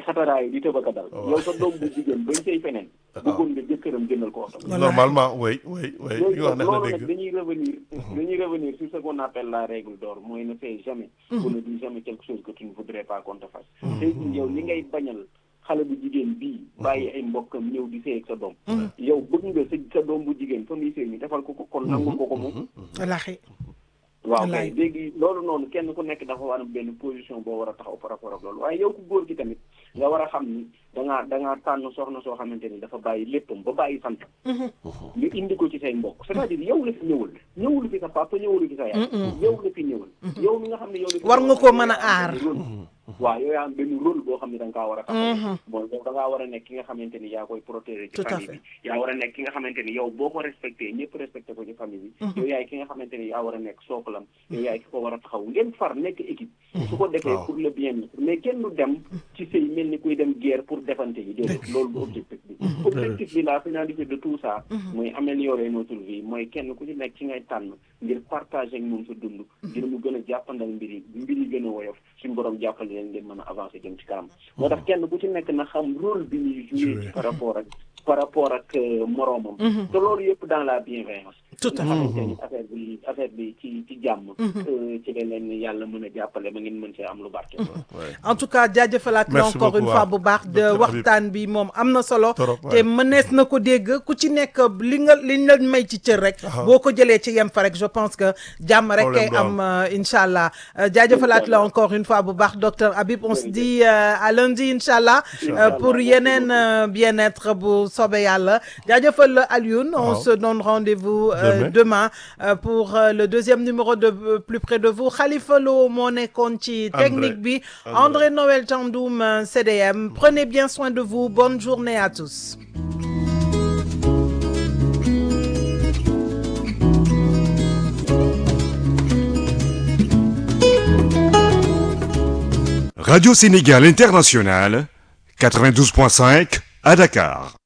xataraayu di tëbaka dal yow sa doom bu jigéen bañ sëy feneen bëggoon nga jëkkëram jëndal ko oto normalement oui oui oui li léegi nga wax neex na loolu nag dégg dañuy revenir dañuy revenir sur ce qu'on appelle la règle d'or mooy ne fais jamais ou ne dis jamais quelque chose que tu ne voudrais pas qu'on te fasse tey jii yow li ngay bañal xale bu jigéen bii bàyyi ay mbokkam ñëw di sëy ak sa doom yow bëgg nga sa sa doom bu jigéen fa muy sëy ñu defal ko ko kon nangul ko ko moom wallaahi waaw Wallaay. kay léegi loolu noonu kenn ku nekk dafa war a am benn position boo war a taxaw par rapport ak loolu waaye yow ku góor gi tamit nga war a xam ni da ngaa da ngaa tànn soxna soo xamante ni dafa bàyyi léppam ba bàyyi sant nga indi ko ci say mbokk c'est-à-dire yow la fi ñëwul ñëwul fi sa papa ñëwul fi sa yaay yow la fi ñëwul yow mi nga xam ne yow la fi War nga ñëwul, koo yow mën a yaa am aar. benn rôle. waaw yow yaa am benn rôle boo xam ne da nga kaa war a taxaw bon yow da ngaa war a nekk ki nga xamante ni yaa koy protéger ci Tout à famille bi yaa war a nekk ki nga xamante ni yow boo ko respecté ñëpp respecté ko ci famille bi yow yaay ki nga xamante ni yaa war a nekk sookalam yow yaay ki ko war a taxaw ngeen far nekk équipe su ko defee Waaw. pour le bien-être mais kenn du dem ci sëy mel ni kuy dem guerre pour defante yi déedéet loolu du objectif bi objectif bi la finalité de tout ça mooy améliorer notre vie mooy kenn ku ci nekk ci ngay tànn ngir partager ak moom sa dund ngir mu gën a jàppandal mbir yi mbir yi gën a woyof suñu borom jàppale leen ngeen mën a avancer jëm ci kanam moo tax kenn ku ci nekk na xam rôle bi ñuy jouer ci par rapport ak par rapport ak euh, moroomam te loolu yëpp dans la bienveillance Tout à nga fait. xamante ni affaire bi affaire bi ci ci jàmm euh, ci leen leen yàlla mën a jàppale ba ngeen mën see am lu barke en tout cas jaajëfalaat la Merci encore une beaucoup, fois waaw. bu baax de Docteur Habib. waxtaan bi moom am na solo Trop, te ouais. mënees na ko dégg ku ci nekk li nga liñ la may ci cër rek boo ko jëlee ci yem fa rek je pense que jàmm rek Problème kay du am euh, incha allah Euh, jaajëfalaat la encore une fois bu baax docteur Habib on se dit euh, à lundi incha allah euh, pour Merci yeneen euh, bien-être bu soobee yàlla jaajëfal Alioune on Waaw. se donne rendez-vous euh, Demain. demain euh, pour euh, le deuxième numéro de euh, plus près de vous Khalifa Lo moo nekkoon ci André. technique bi André. André Noël Tandoum euh, CDM prenez bien soin de vous bonne journée à tous Radio Sénégal International, 92.5 à Dakar.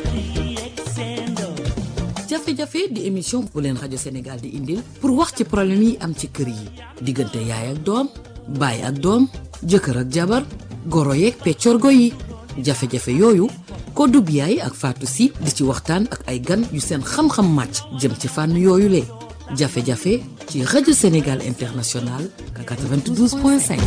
jafe-jafe di émission bu leen rajo Sénégal di indil pour wax ci problème yi am ci kër yi diggante yaay ak doom baay ak doom jëkkër ak jabar goro yeeg peccorgo yi jafe-jafe yooyu Kodou Biaye ak Fatou Sy di ci waxtaan ak ay gan yu seen xam-xam màcc jëm ci fànn yooyu le jafe-jafe ci rajo Sénégal International 92.5.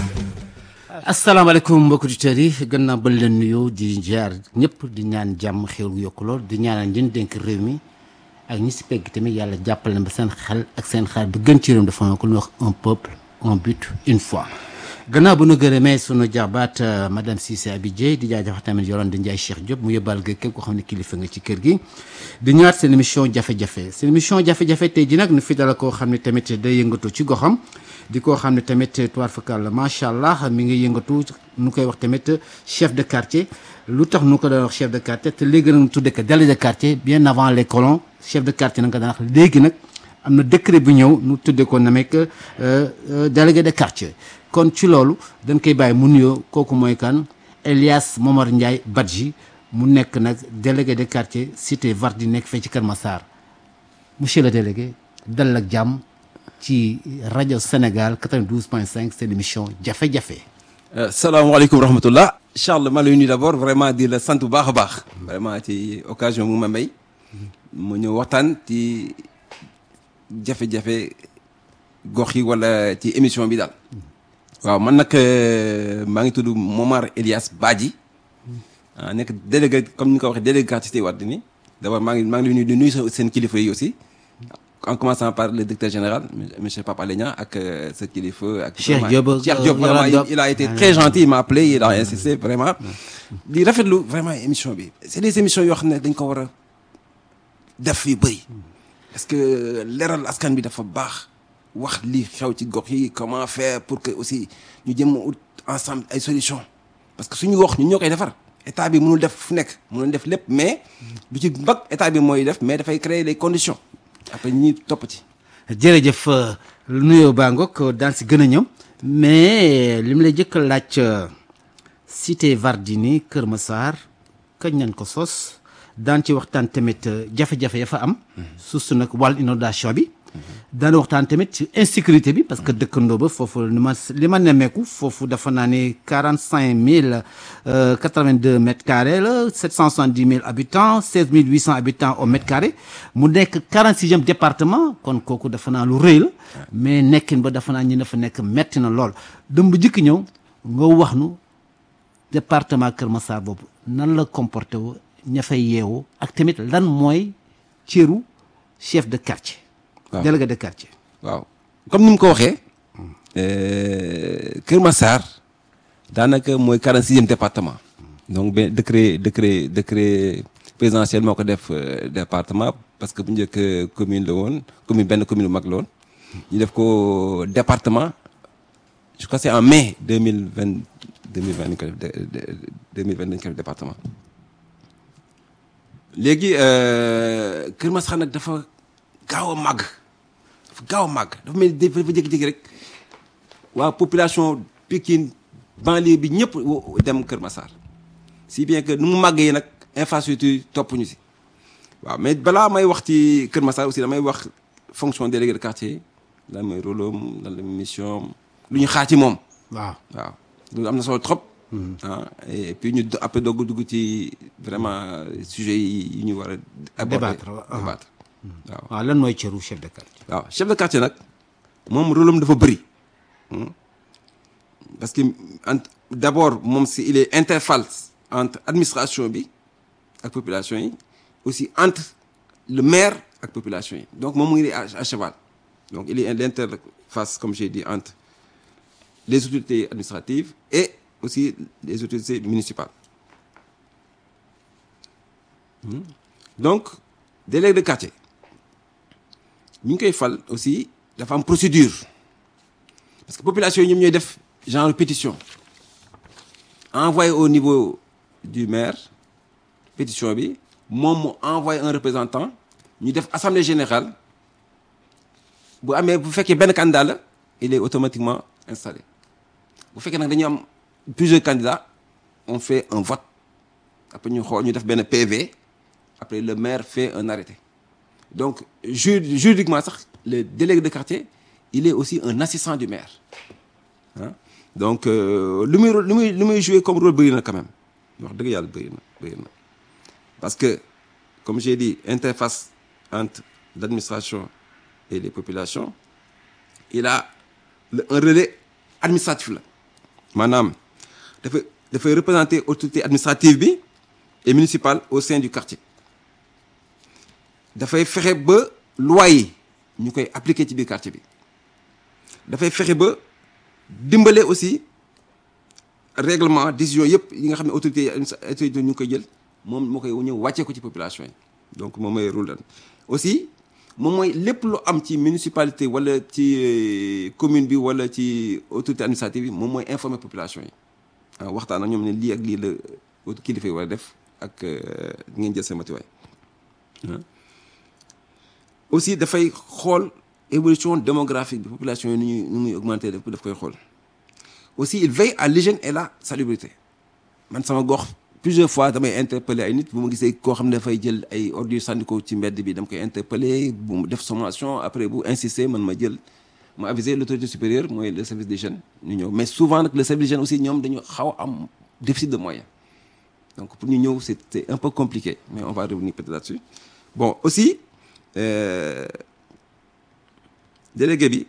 asalaamaaleykum mbokki auditeurs yi gannaaw ba leen nuyoo di jaar ñëpp di ñaan jàmm xéwal gu yokku lool di ñaanal ñun dénk réew mi ak ñi si pegg tamit yàlla jàppale na ba seen xel ak seen xel bi gën ci réew mi dafa ko lu wax un peuple un but une foi. gannaaw bu nu gërëmee sunu jaabaat euh, madame Cissé Abidjé di jaajëfal tamit yoroon di Ndiaye Cheikh Diop mu yóbbaal ga képp koo xam ne kilifa nga ci kër gi di ñëwaat seen émission jafe-jafe seen émission jafe-jafe tey ji nag nu fi dala koo xam ne tamit day yëngatu ci goxam di koo xam ne tamit tuwaar fakal macha allah mi ngi yëngatu nu koy wax tamit chef de quartier lu tax nu ko doon wax chef de quartier te léegi nag mu tudde ko délégué de quartier bien avant les colons chef de quartier nag nga daan wax léegi nag am na décret bu ñëw nu tudde ko na mekk délégué de quartier kon ci loolu dañ koy bàyyi mu nuyoo kooku mooy kan Elias Momar Ndiaye Badji mu nekk nag délégué de quartier cité Vardi nekk fee ci Kër Massar monsieur le délégué dal ak jàmm ci rajo Sénégal 92.5 seen émission jafe-jafe. salaamaaleykum wa rahmatullah Charles maa lay nuyu d'abord vraiment di la sant bu baax a baax vraiment ci occasion mu ma may mu ñëw waxtaan ci jafe-jafe gox yi wala ci émission bi daal waaw man nag euh, maa ngi tudd Momar Elias Badji ah nekk délégué comme ni nga ko waxee délégué quartier Wardini d'abord maa ngi maa ngi lay nuyu di nuyu sa- seen kilifa yi aussi en commençant par le directeur général monsieur Papa Alé Niang ak euh, sa kilifa ak Cheikh vraiment- Diop, Cheikh euh, Diop vraiment Yolande il, il a été très gentil il m'a appelé il a insisté vraiment di rafetlu vraiment émission bi c'est des émissions yoo xam ne dañ ko war a def yu bëri parce que leeral askan bi dafa baax wax li xew ci gox yi comment faire pour que aussi ñu jëm ut ensemble ay solutions parce que suñu wax ñun ñoo koy defar état bi mënul def fu nekk mënul def lépp mais du ci mbag état bi mooy def mais dafay créer les conditions après ñi topp ci jërëjëf euh, nuyoo baa ngoog daan si gën a ñëw mais li mu lay jëkk a laaj euh, cité Vardini Kër Massar kañ nañ ko sos daan ci waxtaan tamit euh, jafe-jafe ya fa am. surtout nag wàllu inondation bi daana waxtaan tamit ci insécurité bi parce que dëkkandoo ba foofu li ma li ma nemmeeku foofu dafa naa ne quarante cinq mille quatre vingt deux mètres carrés la sept cent soixante dix mille habitants seize mille huit cent habitants au mètre carré mu nekk quarante sixième département kon kooku dafa naa lu rëy la mais nekkin ba dafa naa ñi dafa nekk metti na lool dëm bu jëkk ñëw nga wax nu département Kër Massar boobu nan la comporté wu ña fay yeewu ak tamit lan mooy cëru chef de quartier waaw délégué de quartier waaw comme ni mu ko waxee Kër Massar daanaka mooy quarante sixième département donc benn décret décret décret présidentiel moo ko def euh, département parce que bu njëkk euh, commune la woon commune benn commune bu mag la woon ñu def ko département je crois que c'est en mai deux mille vingt deux mille vingt dañ ko def deux mille vingt dañ ko def département léegi euh, Kër Massar nag dafa gaaw a màgg dafa gaaw a màgg dafa mel ni dafa dafa jékki-jékki rek waa population Pikine banlieue bi ñëpp wo- dem Kër Massar si bien que nu mu màggee nag infrastructure topp ñu si waaw mais balaa may wax ci Kër Massar aussi damay wax fonction délégué de quartier lan mooy rôle am lan la mission am lu ñu xaar ci moom waaw waaw loolu am na solo trop. ah et puis ñu do- après doog dugg ci vraiment sujet yi yi ñu war a. aborder Débattre, waaw. débattre waaw. waaw lan mooy cëru chef de quartier waaw chef de quartier nag moom rôle am dafa bëri Hmm. parce que ent- d'abord moom si il est interface entre administration bi ak population yi aussi entre le maire ak population yi donc moom mu ngi à à cheval donc il est l'interface comme j'ai dit entre les autorités administratives et aussi les autorités municipales Hmm. donc délégué de quartier ñu ngi koy fal aussi dafa am procédure parce que population yi ñoom ñooy def genre pétition envoyé au niveau du maire pétition bi moom mu envoyé un représentant ñu def assemblée générale bu amee bu fekkee benn candidat la il est automatiquement installé bu fekkee nag dañu am plusieurs candidats on fait un vote après ñu xool ñu def benn PV après le maire fait un arrêté donc ju juridiquement sax le délégué de quartier il est aussi un assistant du maire ah donc euh, lu muy rôle- lu muy lu muy jouer comme rôle bëri na quand même wax dëgg yàlla bëri na bëri na parce que comme j'ai dit interface entre l'administration et les populations il a le- un relais administratif la maanaam dafa dafay représenter autorité administrative bi et municipale au sein du quartier dafay fexe ba loi yi ñu koy appliquer ci biir quartier bi dafay fexe ba dimbale aussi règlement décision yëpp yi nga xam ne autorité autorité ñu ngi koy jël moom moo koy ñëw wàccee ko ci population yi donc moom mooy rôle aussi moom mooy lépp lu am ci municipalité wala ci euh, commune bi wala ci autorité administrative bi moom mooy informer population yi ah waxtaan ak ñoom ne lii ak lii la kilifa yi war a def ak euh, ngeen jël seen matuwaay aussi dafay xool évolution démographique bi population yi nu ñuy nu muy augmenter daf daf koy xool aussi il veille à l'hygiène et la salubrité man sama gox plusieurs fois damay interpeller ay nit bu ma gisee koo xam ne dafay jël ay ordures sànni ko ci mbedd bi dama koy interpeller bu mu def sommation après bu insister man ma jël ma aviser l'autorité supérieure mooy le service des jeunes ñu ñëw mais souvent nag le service des jeunes aussi ñoom dañu xaw a am déficit de moyens donc pour ñu ñëw c'est c'est un peu compliqué mais on va revenir peut-être là-dessus bon aussi euh, délégué bi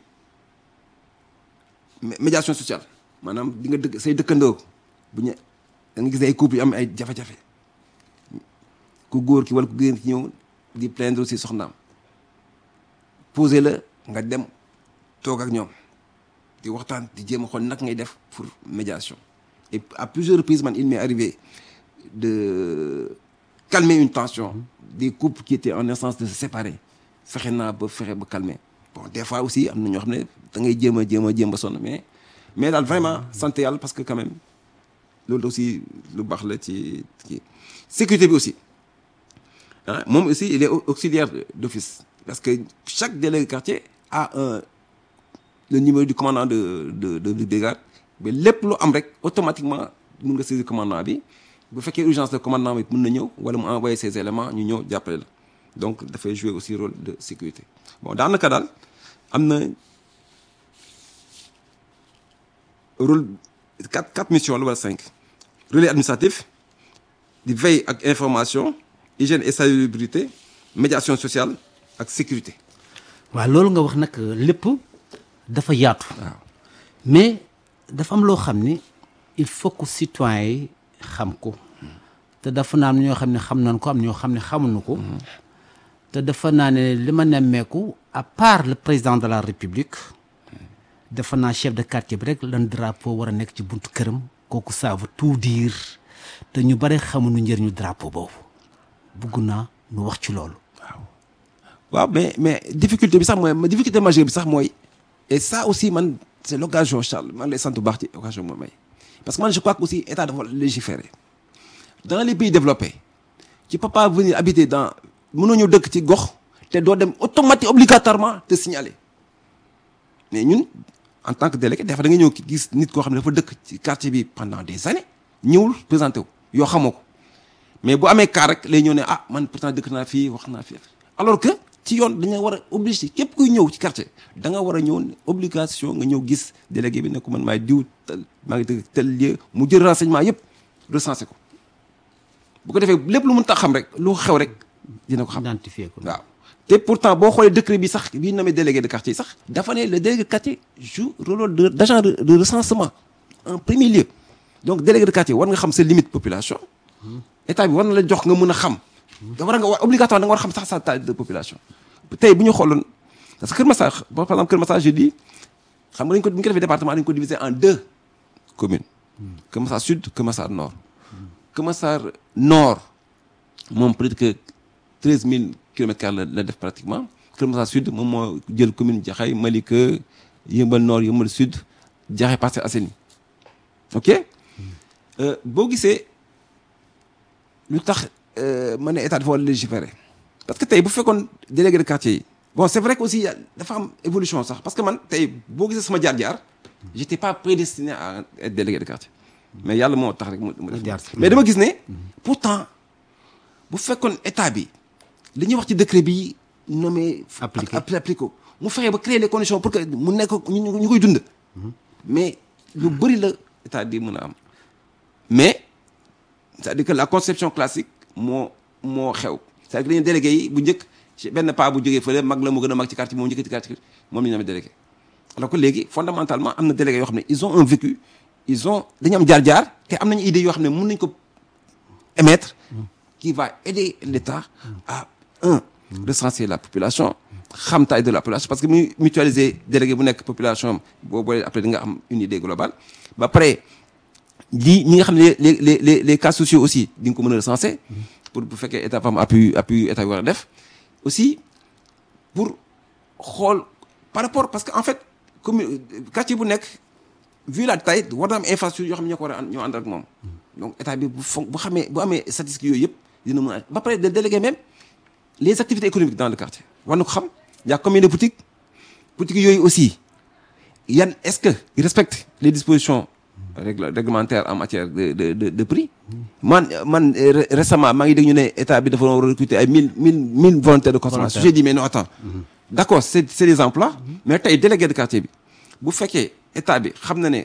mé- médiation sociale maanaam di nga dëkk say dëkkandoo bu ñu da nga gis ay couple yu am ay jafe-jafe ku góor ki wala ku génn ki ñëw di plaindre aussi soxnaam posé la nga dem toog ak ñoom di waxtaan di jéem a xool nag ngay def pour médiation et à plusieurs reprises man il m'est arrivé de calmer une tension des couples qui étaient en instance de se séparer fexe naa ba fexe ba calmer bon des fois aussi am na ñoo xam ne da ngay jéem a jéem a jéem a sonn mais mais daal vraiment sant yàlla parce que quand même loolu aussi lu baax la ci ci sécurité bi aussi ah moom aussi il est au- auxiliaire d'office parce que chaque délégué quartier a un le numéro du commandant de de de de brigade mais lépp lu am rek automatiquement mun nga saisir commandant bi bu fekkee urgence de commandant bi mun na ñëw wala mu envoyer ses éléments ñu ñëw jàppale la donc dafay jouer aussi rôle de sécurité bon daanaka daal am na rôle quatre quatre missions la wala cinq relais administratif di veille ak information hygiène et salubrité médiation sociale ak sécurité waaw loolu nga wax nag lépp dafa yaatu waaw mais dafa am loo xam ni il faut que citoyens yi xam ko te dafa naa am ñoo xam ne xam nañ ko am ñoo xam ne xamuñu ko te dafa naa ne li ma nemmeeku à part le président de la république dafa naa chef de quartier bi rek lan drapeau war a nekk ci buntu këram kooku ça veut tout dire te ñu bare xamuñu njëriñu drapeau boobu bugg naa nu wax ci loolu waaw mais mais difficulté bi sax mooy ma difficulté majeure bi sax mooy et ça aussi man c'est l'occasion Charles man lay sant bu baax ci occasion bi ma may parce que man je crois que aussi état dafa légiférer dans les pays développés tu peux pas venir habiter dans mënoo ñëw dëkk ci gox te doo dem automatique obligatoirement te signaler mais ñun en tant que délégué dafa da nga ñëw gis nit koo xam ne dafa dëkk ci quartier bi pendant des années ñëwul présenté wu yoo xamoo ko mais bu amee cas rek lay ñëw ne ah man pourtant dëkk naa fii wax naa fii alors que ci yoon dañu war a obligé képp kuy ñëw ci quartier da nga war a ñëw obligation nga ñëw gis délégué bi ne ko man maay diw tel maa ngi dëkk tel lieu mu jël renseignement yëpp recensé ko bu ko defee lépp lu mun tax xam rek lu xew rek dina ko xam identifier ko waaw te pourtant boo xoolee décret bi sax bi nommé délégué de quartier sax dafa ne le délégué de quartier joue rôle de d'agent de, de recensement en premier lieu donc délégué de quartier war nga xam sa limite population état bi war na la jox nga mën a xam da war nga war obligatoire da nga war a xam sax sa taille de population tey bu ñu xooloon parce que Kër Massar par exemple Kër Massar je dis xam nga dañ ko bu ñu ko defee département dañ ko diviser en deux communes Kër Massar sud Kër Massar nord Kër Massar nord moom peut-être que treize mille kilomètres carrés la la def pratiquement Kër Massar sud moom moo jël commune Jaxaay Malika Yëmbal nord Yëmbal sud Jaxaay Parcelles Assainies ok boo gisee lu tax ma ne état dafa war a légiférer parce que tey bu fekkoon délégué de quartier yi bon c'est vrai que aussi dafa am évolution sax parce que man tey boo gisee sama jaar-jaar j'étais pas prédestiné à être délégué de quartier mais yàlla moo tax rek mu mu def mais dama gis ne pourtant bu fekkoon état bi li ñuy wax ci décret bi nommé Appliqué. appliqué ko mu fexe ba créer les conditions pour que mu nekk ñu ñu koy dund mais lu bëri la état di mën a am mais c'est-à-dire que la conception classique moo moo xew c'est-à-dire que dañuy délégué yi bu njëkk ci benn pas bu jógee fële mag la mu gën a mag ci quartier moom njëkk ci quartier moom la ñu amee délégué alors que léegi fondamentalement am na délégué yoo xam ne ils ont un vécu ils ont dañu am jaar-jaar te am nañu idée yoo xam ne mën nañ ko émettre qui va aider l'État à un recenser la population xam taille de la population parce que mu mutualiser délégué bu nekk population boo boolee après di nga am une idée globale ba pare lii ñi nga xam ne les les les les cas sociaux aussi di nga ko mën a recenser pour bu fekkee état fam appui appui état bi war a def aussi pour xool par rapport parce que en fait commune quartier bu nekk vu la taille war na am infrastructure yoo xam ne ñoo ko war a ñoo ànd ak moom donc état bi bu fon bu xamee bu amee statistiques yooyu yëpp dina mën a ba pare de déléguer même les activités économiques dans le quartier war na ko xam y a combien de boutiques boutiques yooyu aussi yan est-ce que ils respectent les dispositions règle réglementaires en matière de de de de prix man man euh, récemment maa ngi dégg ñu ne état bi dafa war a recruter ay mille mille mille volontaires de consommation j'ai dit mais non attends d'accord c'est c'est des emplois mais tey délégué de quartier bi bu fekkee état bi xam na ne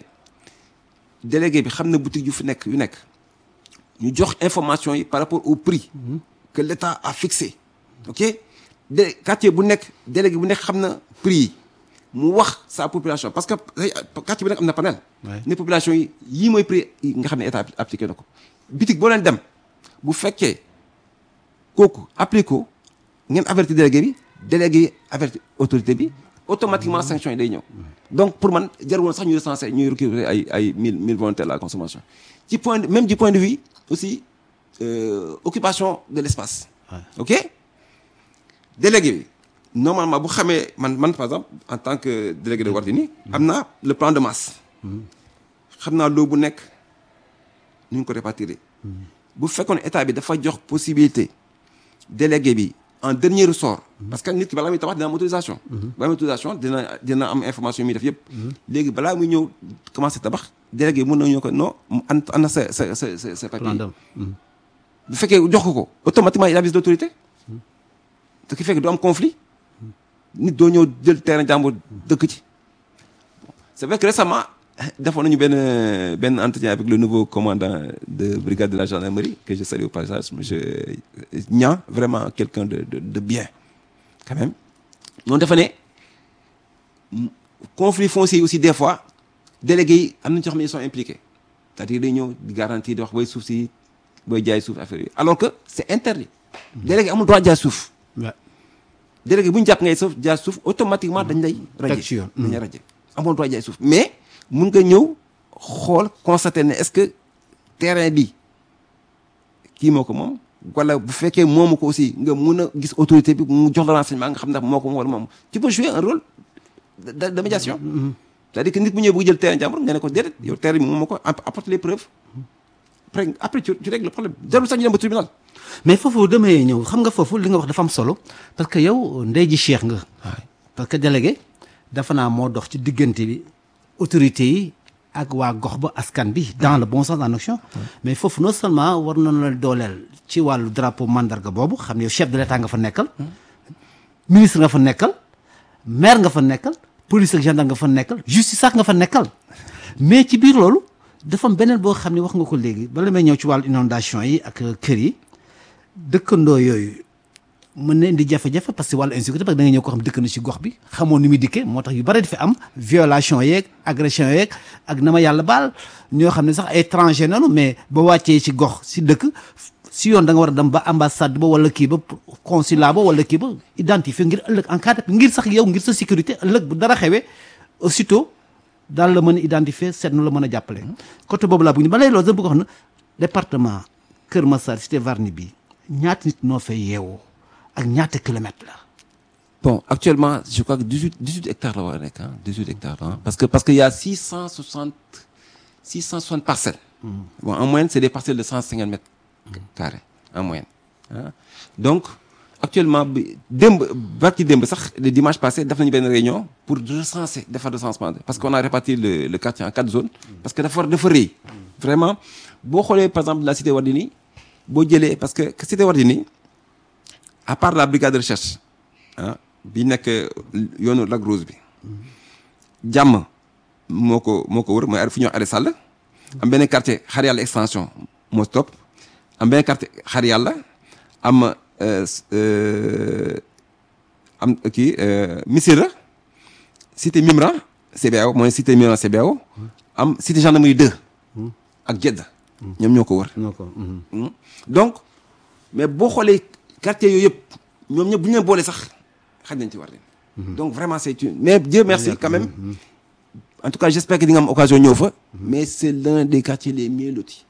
délégué bi xam na boutique yu fi nekk yu nekk ñu jox information yi par rapport au prix que l'État a fixé ok de quartier bu nekk délégué bu nekk xam na prix yi mu wax sa population parce que tey quartier bu nekk am na panel Ouais. ne population yi yii mooy prix yi nga xam ne état appliqué na ko bitig boo leen dem bu fekkee kooku appliqué ko ngeen averti délégué bi délégué yi averti autorité bi automatiquement sanction yi day ñëw donc pour man jarul woon sax ñu recensé ñuy recruter ay ay mille mille volontaires à la consommation ci point de- même du point de vue aussi euh, occupation de l'espace ok délégué bi normalement bu xamee man man par exemple en tant que délégué de Wardini am naa le plan de masse xam naa loo bu nekk nu ñu ko répartir bu fekkoon état bi dafa jox possibilité délégué bi en dernier ressort parce que nit ki balaa muy tabax dina am autorisation balaa muy autorisation dina dina am information yi muy def yëpp léegi balaa muy ñëw commencé tabax délégué mën na ñëw ko non an an na sa sa sa sa sa papier plan d'homme. bu fekkee jox ko ko automatiquement il avise l'autorité ce qui fait que du am conflit nit doo ñëw jël terrain jàmbur dëkk ci c'est vrai que récemment defoon nañu benn benn entretien avec le nouveau commandant de brigade de la gendarmerie que je salue au passage monsieur Niang vraiment quelqu'un de de de bien quand même noonu dafa ne conflit foncier yi aussi des fois délégués yi am nañu ci xam ne ils sont impliqués c'est-à-dire day ñëw di garantie di wax booy suuf si booy jaay suuf affaire yi alors que c'est interdit délégué amul droit jaay suuf Ouais. délégué bu ñu jàpp ngay suuf jaay suuf automatiquement dañ lay raje ci yoon. dañ lay raje amoon droit jaay suuf mais mun nga ñëw xool constater ne est-ce que terrain bi kii moo ko moom wala bu fekkee moomu ko aussi nga mun a gis autorité bi mu jox la renseignement nga xam ndax moo ko moom wala moom tu peux jouer un rôle de, de, de médiation c'est-à-dire que nit bu ñëwee bëgg jël terrain jàmbur nga ne ko déedéet yow terrain bi moom moo ko app- apporte les preuves après après tu, tu règles le problème jarul sax ñu dem ba tribunal mais foofu damay ñëw xam nga foofu li nga wax dafa am solo parce que yow ndey ji cheikh nga parce que délégué dafa naa moo dox ci diggante bi autorités yi ak waa gox ba askan bi dans le bon sens en action mais foofu non seulement war nañu la dooleel ci wàllu drapeau mandarga boobu xam ne yow chef de l'état nga fa nekkal ministre nga fa nekkal maire nga fa nekkal police ak gendarme nga fa nekkal justice sax nga fa nekkal mais ci biir loolu dafa am beneen boo xam ne wax nga ko léegi bala may ñëw ci wàllu inondation yi ak kër yi dëkkandoo yooyu mën na indi jafe-jafe parce que wàllu insécurité parce que da nga ñëw ko xam dëkk na ci gox bi xamoo ni muy dikkee moo tax yu bari dafa am violation yeeg agression yeeg ak na ma yàlla baal ñoo xam ne sax ay étranger nanu mais ba wàccee ci gox si dëkk si yoon da nga war a dem ba ambassade ba wala kii ba consulat ba wala kii ba identifier ngir ëllëg en cas de ngir sax yow ngir sa sécurité ëllëg bu dara xewee aussitôt daal la mën a identifier seet nu la mën a jàppale. côté boobu laa bëgg ba léegi loolu sax bëgg wax na département Kër Massar cité Varni bi ñaata nit noo fay yeewoo ak ñaata kilomètres la. Bon, actuellement, je crois que 18, 18 hectares là, ouais, hein, 18 hectares là, hein, parce que parce qu'il y a 660, 660 parcelles. Bon, en moyenne, c'est des parcelles de 150 mètres carrés, en moyenne. hein. Donc, actuellement, bi- démb, barki démb sax, le dimanche passé, def nañu benn réunion pour recenser, faire recensement, parce qu'on a réparti le, le quartier en quatre zones, parce que dafa dafa rëy. Vraiment, boo xoolee par exemple la cité Wardini, boo jëlee, parce que que cité Wardini, à part la brigade de recherche, ah bi nekk yoonu Lac Rose bi jàmm moo ko moo ko wër mooy fu ñuy wax Arrêt Sall am benn quartier xar yàlla extension moo topp am benn quartier xar yàlla am euh, euh, am kii euh, Missira cité Mimran CBAO mooy cité Mimran CBAO am cité gendarmerie 2 ak Jeddah ñoom ñoo ko wër noo ko. Hmm. donc mais boo xoolee quartier yooyu yëpp ñoom ñëpp bu ñu leen boole sax xaj nañ ci war leen donc vraiment c'est une mais Dieu merci quand même en tout cas j'espère que di nga am occasion ñëw fa mais c'est l'un des quartiers les mieux lotis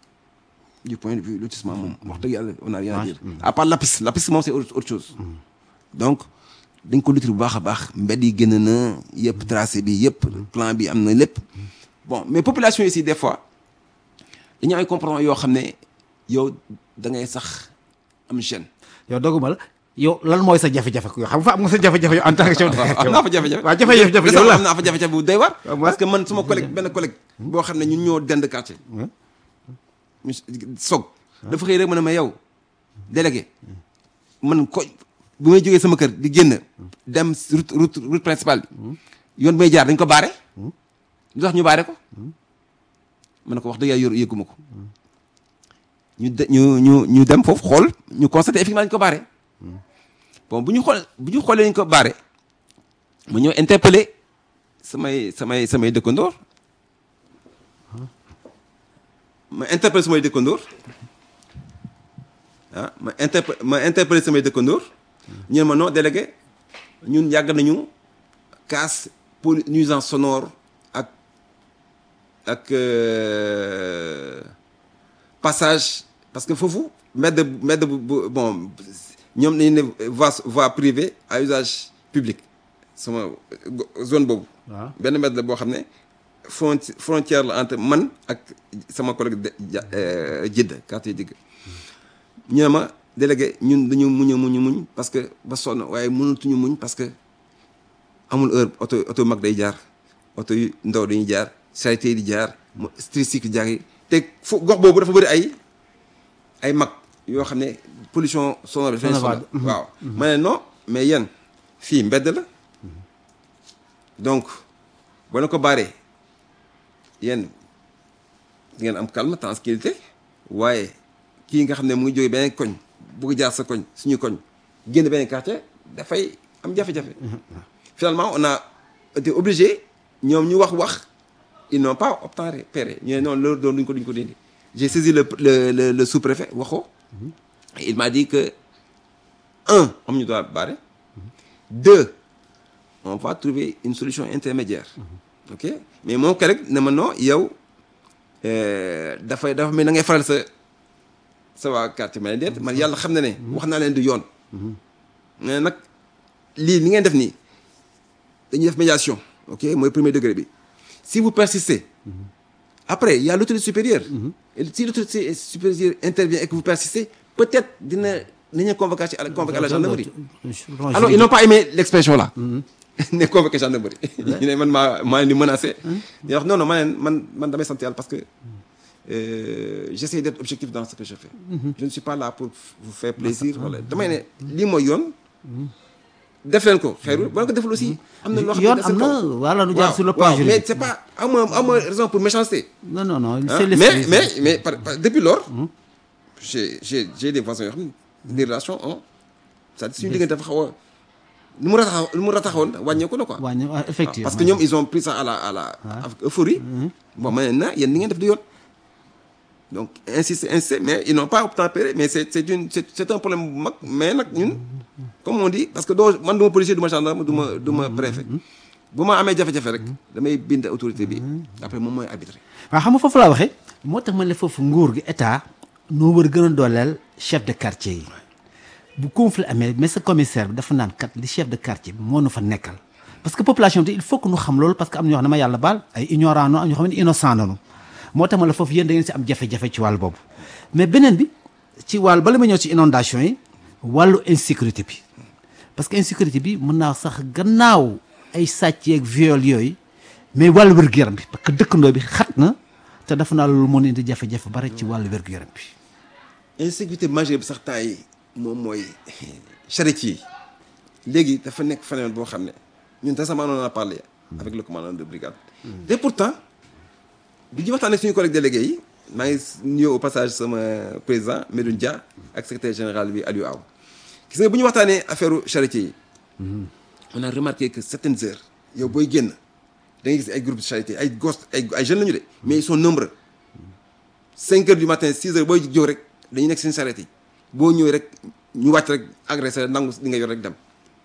du point de vue lotissement moom wax dëgg yàlla on a rien à dire à part Lapis Lapis moom c'est autre autre chose donc dañ ko lotir bu baax a baax mbedd yi gën na yëpp tracé bi yëpp plan bi am na lépp bon mais population yi aussi des fois dañu am ay comportement yoo xam ne yow da ngay sax am gêne. yow doguma la yow lan mooy sa jafe-jafe yow xam nga fa am nga sa jafe-jafe yow en tant que chef de am naa fa jafe-jafe. waaw jafe-jafe yow récemment la am naa fa jafe-jafe bu doy war. waaw parce que man suma collègue benn collègue. boo xam ne ñun ñoo dend quartier. monsieur Sow. dafa xëy rek ma ne ma yow délégué man ko bu may jógee sama kër di génn dem route route route principale bi yoon bi may jaar dañ ko baare. lu tax ñu baare ko. ma ne ko wax dëgg yàlla yor yëgguma ko. ñu de ñu ñu ñu dem foofu xool ñu constaté effectivement dañu ko baare. bon bu ñu xool bu ñu xoolee ñu ko baare ma ñëw interpellé samay samay samay dëkkandoor ma interpellé samay dëkkandoor ah ma interpe ma interpellé samay dëkkandoor ñu ne ma non délégué ñun yàgg nañu casse pour nuisance sonore ak ak euh, passage parce que foofu mbedd mbedd bu bu bon ñoom dañu ne voie voie privée à usage public sama go- zone boobu. waaw benn mbedd la boo xam ne fronti frontière la entre man ak sama collègue de ja Jidda quartier Jidda ñu ne ma délégué ñun dañu muñ a muñ a muñ parce que ba sonn waaye mënatuñu muñ parce que amul heure oto oto mag day jaar oto yu ndaw dañuy jaar charité yi di jaar mo tricycle jaar yi te fu gox boobu dafa bëri ay ay mag yoo xam ne pollution sonore bi dafay Sonore, sonal waaw ma ne non mais yéen fii mbedd la donc boo leen ko baaree yéen di ngeen am calme tranquillité waaye kii nga xam ne mu ngi jógee beneen koñ bugg jaar sa koñ suñu koñ génn beneen quartier dafay am jafe-jafe finalement on a été obligé ñoom ñu wax wax ils n'ont pas obtempéré ñu ne non loolu doon duñ ko duñ ko dindi j'ai saisi le le le, le sous-préfet waxoo il m'a dit que un am ñu doit barrer deux on va trouver une solution intermédiaire ok mais moom ka rek ne ma non yow euh, dafay dafa mel na ngay faral sa sa waa quartier ma ne déet man yàlla xam na ne wax naa leen du yoon mais nag lii li ngeen def nii dañuy def médiation ok mooy premier degré bi si vous persistez après il y a l'autorité supérieure et si l'autorité supérieure intervient et que vous persistez peut-être dina nañu convoquer à la convoquer à la gendarmerie alors ils n'ont pas aimé l'expression là ne convoqué gendarmerie ñu ne man maa maa leen di menacé di wax non non ma leen man man damay sant yàlla parce que euh, j'essaie d'être objectif dans ce que je fais je ne suis pas là pour vous faire plaisir wala damay ne lii mooy yoon def leen ko xeerul boo ko deful aussi am na loo xam ne yoon da am seen na kaw. voilà nu jaar waaw sur le plan waaw mais juridique c'est pas amoo amoo raison pour méchanceté non non non Hein? c'est mais l'esprit. mais mais par, par- depuis lors j'ai j'ai j'ai des voisins yoo xam ne des relations ont c'est-à-dire suñu diggante dafa xaw a lu mu rataxaw lu mu rataxawoon wàññeeku na quoi wàññi waaw, effectivement parce que ñoom ils ont pris ça à la à la avec euphorie bon ma ne na yéen ni ngeen def du yoon donc insister insister mais ils n'ont pas obtempéré mais c'est c'est une c'est c'est un problème bu mag mais nag ñun comme on dit parce que doo man du ma policier du ma gendarme du ma du ma préfet bu ma amee jafe-jafe rek damay bind autorité bi après moom mooy arbitré waaw xam nga foofu laa waxee moo tax ma ne foofu nguur gi état noo war a gën a dooleel chef de quartier yi bu conflit amee mais sa commissaire bi dafa naan kat li chef de quartier bi moo nu fa nekkal parce que population bi il faut que nu xam loolu parce que am na ñoo xam ne ma yàlla baal ay ignorant no am ñoo xam ne innocent nanu moo tax ma la foofu yéen da ngeen si am jafe-jafe ci wàll boobu mais beneen bi ci wàll bala ma ñëw ci inondation yi wàllu insécurité bi parce que insécurité bi mën naa sax gannaaw ay sàcc yeeg viol yooyu mais wàllu wér-gu-yaram bi parce que dëkkandoo bi xat na te dafa naa loolu mën indi jafe-jafe bari ci wàllu wér-gu-yaram bi insécurité majeure bi sax temps yi moom mooy charretier yi léegi dafa nekk phénomène boo xam ne ñun récemment on en a parlé avec le commandant de brigade et pourtant bi ñu waxtaan ak suñu collègue délégué yi maa ngi nuyu au passage sama président Medoune Dia ak secrétaire général bi Aliou Aw gis nga bu ñu waxtaanee affaire charretier yi on a remarqué que certaines heures yow booy génn da ngay gis ay groupe de charité ay gos ay ay jeunes la ñu de mais ils sont nombreux 5 heures du matin 6 heures booy jóg rek dañuy nekk seen charrette yi boo ñëwee rek ñu wàcc rek agressé la nangu li nga yor rek dem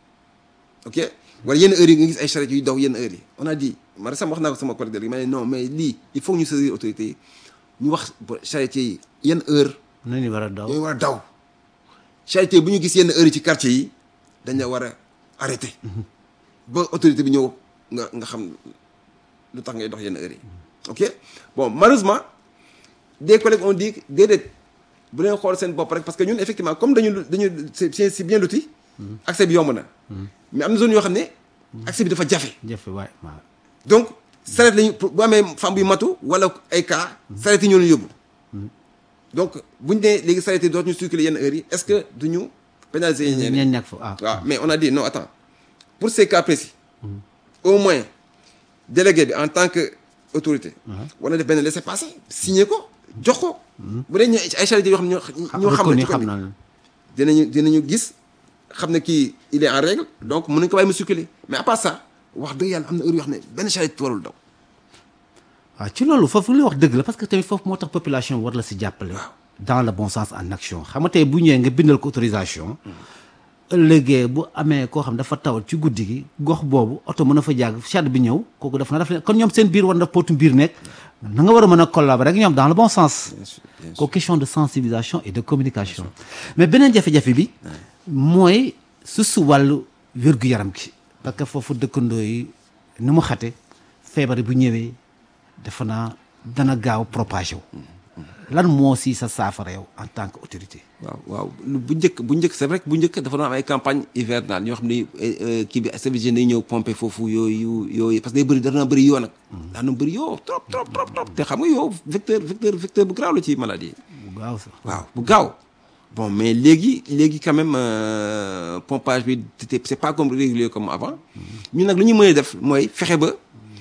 ok wala yenn heures yi nga gis ay charrette yuy daw yenn heures yi on a dit ma sama wax naa ko sama collègue délégué ma ne non mais lii il faut que ñu saisir autorité yi ñu wax charretier yi yenn heure nañu war a daw ñooy war a daw charretier bu ñu gis yenn heures yi ci quartier yi dañ la war a arrêté ba autorité bi ñëw nga nga xam lu tax ngay dox yenn heures yi ok bon malheureusement des collègues ont dit déedéet bu leen xool seen bopp rek parce que ñun effectivement comme dañu dañu c'est c'est bien loti accès bi yomb na mais am na zone yoo xam ne accès bi dafa jafe jafe waay waaw donc saret lañu bu amee femme buy matu wala ay cas saret yi ñoo leen yóbbu donc buñu nee léegi saret yi dootuñu circuler yenn heures yi est-ce que duñu pénaliser ñeneen ñeen ñàkk fa waaw waaw mais on a dit non attends pour ces cas précis au moins délégué bi en tant que autorité war na def benn laissez-passer signé ko jox ko bu dee ñu ay charité yoo xam ne ñoo xam ne ci xam ko na la dinañu dinañu gis xam ne kii il est en règle donc mën nañu ko bàyyi mu circuler mais à part ça wax dëgg yàlla am na heure yoo xam ne benn charité warul daw waaw ci loolu foofu li wax dëgg la parce que tamit foofu moo tax population war la si jàppale dans le bon sens en action xam nga tey bu ñëwee nga bindal ko autorisation ëllëgee bu amee koo xam dafa tawal ci guddi gi gox boobu oto mën a fa jàgg charrette bi ñëw kooku def na daf leen kon ñoom seen biir war na pootu mbir nekk na nga war a mën a collaborer ak ñoom dans le bon sens ko question de sensibilisation et de communication mais beneen jafe-jafe bi mooy su su wàllu wér-gu-yaram gi parce que foofu dëkkandoo yi ni mu xate feebar bu ñëwee dafa naa dana gaaw propagé wu lan moo si sa saafara yow en tant que autorité waaw waaw lu bu njëkk bu njëkk c'est vrai que bu njëkk dafa doon am ay campagne hivernale ñoo xam ne kii bi service yi day ñëw pomper foofu yooyu yooyu parce que day bëri dana bëri yoo nag daa na bëri yoo trop trop trop trop te xam nga yow vecteur vecteur vecteur bu graaw la ci maladie bu gaaw sax waaw bu gaaw bon mais léegi léegi quand même euh, pompage bi c'était c'est pas comme régulier comme avant ñun nag lu ñu mën a def mooy fexe ba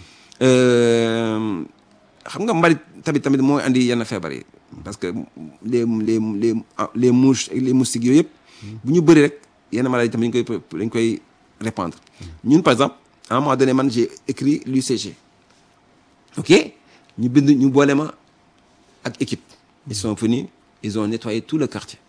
euh, xam nga mbalit tamit tamit mooy andi yenn feebar yi parce que les les les les mouches ak les moustiques yooyu yëpp bu ñu bëri rek yenn maladies tamit dañ koy dañ koy répandre ñun par exemple à un moment donné man j'ai écrit l'UCG ok ñu bind ñu boole ma ak équipe ils sont venus ils ont nettoyé tout le quartier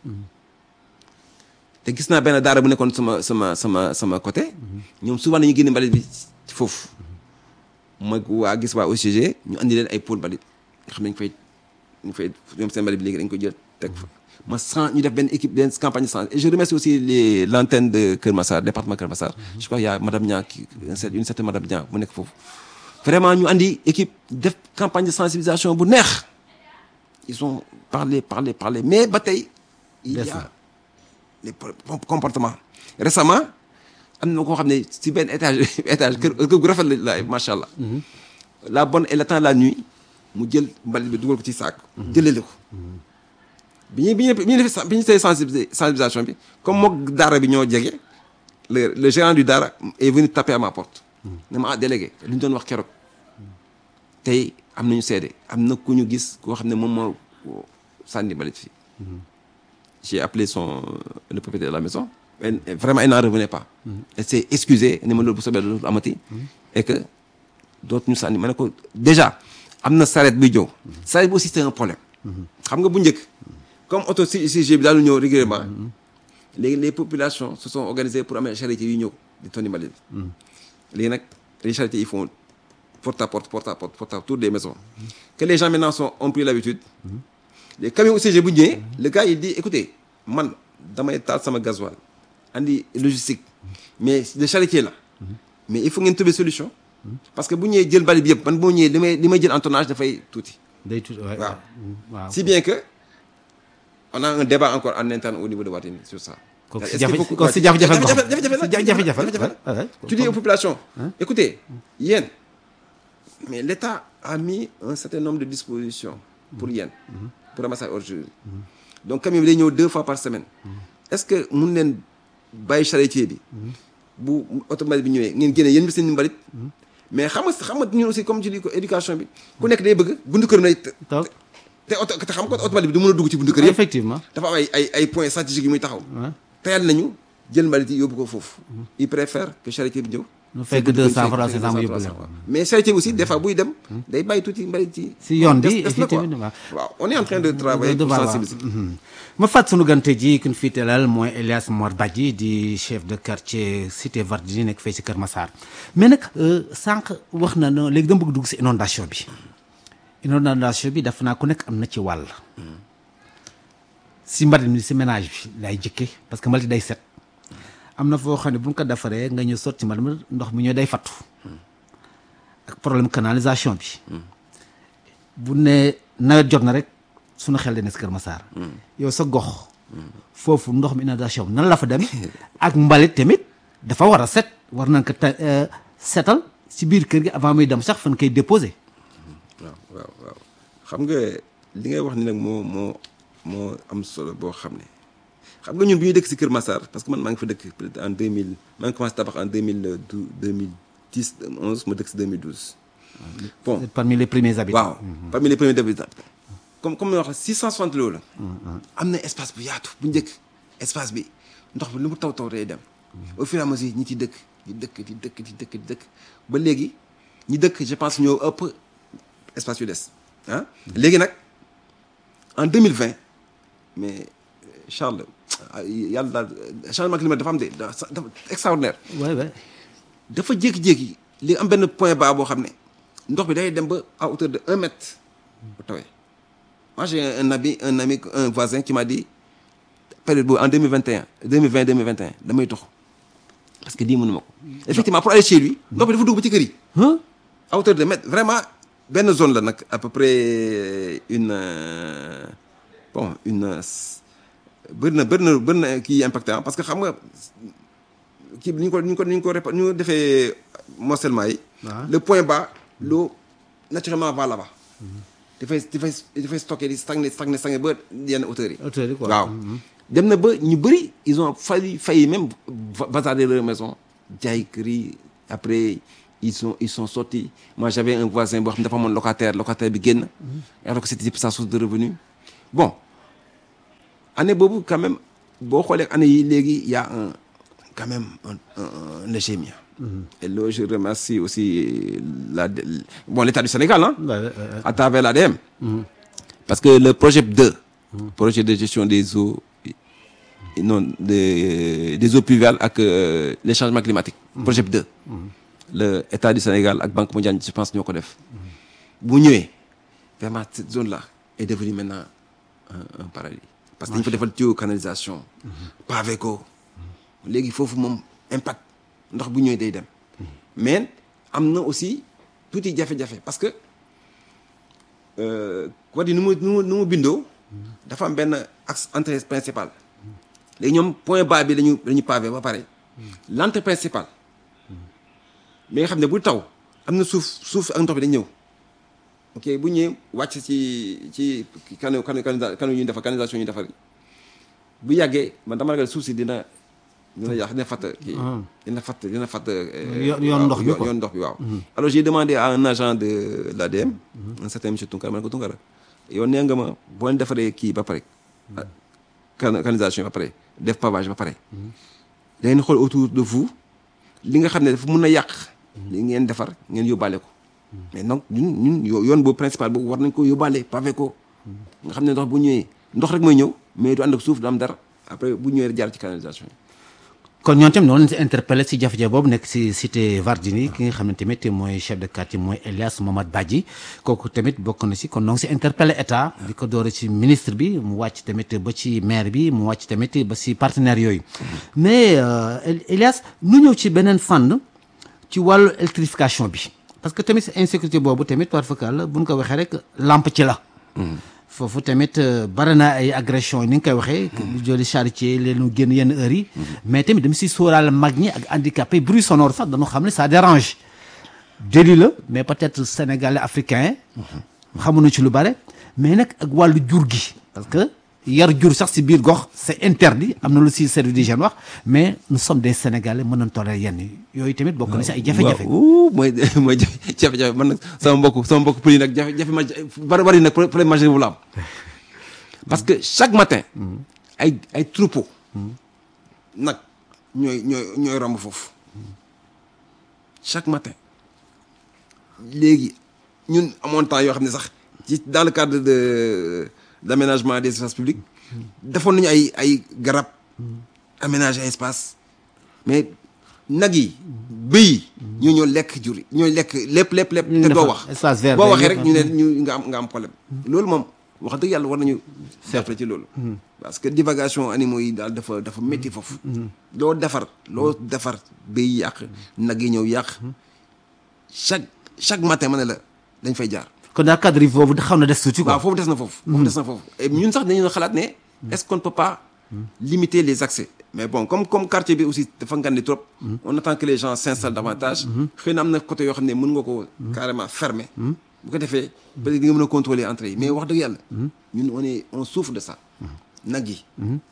te gis naa benn daara bu nekkoon sama sama sama sama côté ñoom souvent dañuy génne mbalit bi ci foofu ma waa gis waa OCG ñu andi leen ay pôle mbalit nga xam ne ñu fay ñu fay ñoom seen mbalit bi léegi dañ koy jël teg fa ma sans ñu def benn équipe benn campagne de santé et je remercie aussi les l'antenne de Kër Massar département Kër Massar je crois il y a madame Niang qui une certaine madame Niang mu nekk foofu vraiment ñu andi équipe def campagne de sensibilisation bu neex ils ont parlé parlé parlé mais ba tey il y a les comportements récemment am na koo xam ne si benn étage étage kër kër gu rafet la macha allah. la bonne et le temps la nuit mu jël mbalit bi dugal ko ci saak. jëlele ko. bi ñuy bi ñuy bi ñuy def bi ñu see sensibilisation bi comme moog daara bi ñoo jege le le gérant du daara est venu taper à ma porte. ne ma ah délégué li ñu doon wax keroog tey am nañu seede am na ku ñu gis koo xam ne moom moo sànni mbalit fii. j'ai appelé son le propriétaire de la maison. Et vraiment il n'en revenait pas. elle s'est excusée ne ma loolu bu soobee loolu amati. et que dootuñu sànni ma ne ko déjà am na saret buy ñëw. saret bi aussi c'est un problème. xam nga bu njëkk. comme auto CIG bi daal ñëw régulièrement. léegi les populations se sont organisées pour amee charité yu ñëw di tonni mbalit bi. léegi nag les charité ils font porte à porte porte à porte porte à autour des maisons. que les gens maintenant sont ont pris l'habitude les camions UCG bu ñëwee le gars il dit écoutez man damay taal sama gasoil andi logistique mais le charretier là mais il faut ngeen trouver solution parce que bu ñëwee jël mbalit bi yëpp man boo ñëwee li may li may jël en tonnage dafay tuuti day tuuti waaw waaw si bien que on a un débat encore en interne au niveau de Watini sur ça kon si jafe kon si jafe-jafe jafe-jafe tu dis aux populations écoutez yéen mais l'État a mis un certain nombre de dispositions pour yéen pour ramassage ordures donc camion bi day ñëw deux fois par semaine est-ce que mun leen bàyyi charretier bi bu automobile bi ñëwee ngeen génne yéen bi seen mbalit mais xam nga xam nga ñun aussi comme je dis ko éducation bi ku nekk day bëgg buntu kër nay te oto te xam nga automobile bi du mën a dugg ci buntu kër yëpp effectivement dafa am ay ay ay points stratégiques yi muy taxaw tayal nañu jël mbalit yi yóbbu ko foofu il préfère que charretier bi ñëw nu fekk deux cent francs c'est ça mu yóbbu leen mais charretier bi aussi des fois buy dem day bàyyi tuuti mbalit yi si yoon bi effectivement waaw on est en train de travailler pour sensibiliser ma fàtt sunu gante ji kun fii teelal mooy Elias Mor Badji di chef de quartier cité Vardini nekk fee si Kër Massar mais nag sànq wax na ne léegi dama bëgg dugg si inondation bi inondation bi daf naa ku nekk am na ci wàll si mbalit mi si ménage bi lay jëkke parce que mbalit day set am na foo xam ne bu ñu ko defaree nga ñëw sotti mbalit mi ndox mi ñoo day fattu ak problème canalisation bi bu ne nawet jot na rek suñu xel de ne si Kër Massar yow sa gox foofu ndox mi inondation bi nan la fa demee ak mbalit tamit dafa war a set war nañ ko setal si biir kër gi avant muy dem sax fan koy déposer waaw waaw waaw xam nga li ngay wax ni nag moo moo moo am solo boo xam ne xam nga ñun bu ñuy dëkk si Kër Massar parce que man maa ngi fa dëkk peut-être en 2000 maa ngi commencé tabax en 2012 2010 11 ma dëkk si 2012 bon parmi les premiers habitants waaw parmi les premiers habitants comme comme wax 660 loolu la am na espace bu yaatu bu njëkk espace bi ndox bi lu mu taw taw day dem au fur et à mesure ñi ci dëkk di dëkk di dëkk di dëkk di dëkk ba léegi ñi dëkk je pense ñoo ëpp espace yu des ah léegi nag en 2020 mais Charles yàlla daal changement climatique dafa am de dafa extraordinaire waay waay dafa jékki-jékki li am benn point bas boo xam ne ndox bi day dem ba à hauteur de un mètre bu tawee moi j'ai un ami un ami un voisin qui m'a dit période boobu en 2021 2020 2021 damay dox parce que lii mënu ma ko effectivement pour aller chez lui ndox bi dafa dugg ba ci kër yi à hauteur de mètre vraiment benn zone la nag à peu près une bon une bëri na bëri na bëri na kii impacté parce que xam nga kii bi ni ñu ko ni ñu ko ni ñu ko répa ñu defee morcellement yi le point bas l'eau naturellement va là-bas dafay dafay dafay stocké di stagné stagné stagné ba yenn hauteurs yi hauteur yi quoi waaw dem na ba ñu bëri ils ont failli failli même va- bazarder leur maison jaay kër yi après ils sont ils sont sortis moi j'avais un voisin boo xam ne dafa amoon locataire locataire bi génn alors que c'était sa source de revenu bon année boobu quand même boo xoolee année yi léegi y a un quand même un, un, un léger mieux et là je remercie aussi la bon l'état du Sénégal hein à travers l'ADM parce que le projet 2 projet de gestion des eaux et non des des eaux pluviales ak euh, les changements climatiques projet 2 le état du Sénégal ak Banque mondiale je pense ñoo ko def bu ñëwee vraiment cette zone là est devenue maintenant un, un paradis parce que dañu fa defal tuyau canalisation pavé ko léegi foofu moom impact ndox bu ñëwee day dem mais am na aussi tuuti jafe-jafe parce que quoi di nu mu nu mu nu mu bindoo dafa am benn axe entrée principale léegi ñoom point bas bi lañu lañu pavé ba pare l'entrée principale bi nga xam ne bu taw am na suuf suuf ak ndox bi dañ ñëw ok bu ñëwee wàcc ci ci kanu kanu kanu ñu defar canalisation ñu defar bu yàggee man dama ragal suuf si dina dina yàq dina fatt kii dina fatt dina fatt Yoon- yoon ndox bi quoi. yoon ndox bi waaw alors j'ai demandé à un agent de l'ADM un certain monsieur Tunkara ma ne ko Tunkara yow nee nga ma boo leen defaree kii ba pare can- canalisation ba pare def pavage ba pare da ngeen xool autour de vous li nga xam ne dafa mun a yàq li ngeen defar ngeen yóbbaale ko mais donc ñun ñun yo- yoon boobu principal boobu war nañ ko yóbbaale pavé ko nga xam ne ndox bu ñëwee ndox rek mooy ñëw mais du ànd ak suuf du am dara après bu ñëwee rek jaar ci canalisation yi kon ñoom tamit noonu lañ si interpellé si jafe-jafe boobu nekk si cité Vardini ki nga xam ne tamit mooy chef de quartier mooy Elias Mamad Badji kooku tamit bokk na si kon noo ngi si interpellé état di ko doore ci ministre bi mu wàcc tamit ba ci maire bi mu wàcc tamit ba si partenaires yooyu mais euh, El- Elias nu ñëw ci beneen fànn ci wàllu électrification bi parce que tamit insécurité boobu tamit par fakal bu ñu ko waxee rek lamp ci la foofu tamit euh, bari na ay agression ni nga koy waxee lu jëli charité leen génn yenn heures yi mais tamit dama si sóoraale mag ñi ak handicapé bruit sonore sax dañoo xam ne ça dérange déli la mais peut-être sénégalais africain xamuñu ci lu bare mais nag ak wàllu jur gi parce que yar jur sax si biir gox c'est interdit am na lu si service d'hygiène wax mais nous sommes des sénégalais mën nañ tolérer yenn yi yooyu tamit bokk na si ay jafe-jafe waaw mooy mooy jafe- jafe-jafe man nag sama mbokk sama mbokk pël yi nag jafe-jafe ma bari bari nag problème majeur bu la am parce que chaque matin ay ay troupeau nag ñooy ñooy ñooy romb foofu chaque matin léegi ñun amoon temps yoo xam ne sax ci dans le cadre de d'aménagement des espaces publics defoon nañu ay ay garab aménager espace mais nag yi bëy yi ñoo ñoo lekk jur yi ñooy lekk lépp lépp lépp ñu te doo defar wax espace vert boo day waxee nekk. rek ñu ne ñu nga am nga am problème loolu moom wax dëgg yàlla war nañu seetle ci loolu parce que divagation animaux yi daal dafa dafa métti foofu loo defar loo defar bëy yi yàq nag yi ñëw yàq chaque chaque matin ma ne la dañ fay jaar kon daal cadre yi boobu xaw na des tuuti quoi waaw foofu des na foofu foofu des na foofu et ñun sax dañu xalaat ne est-ce qu'on ne peut pas limiter les accès mais bon comme comme quartier bi aussi dafa ngandi trop on attend que les gens s'installent davantage xëy na am na côté yoo xam ne mën nga ko carrément fermer bu ko defee peut être di nga mën a contrôler entrée yi mais wax dëgg yàlla ñun on est on souffre de ça nag yi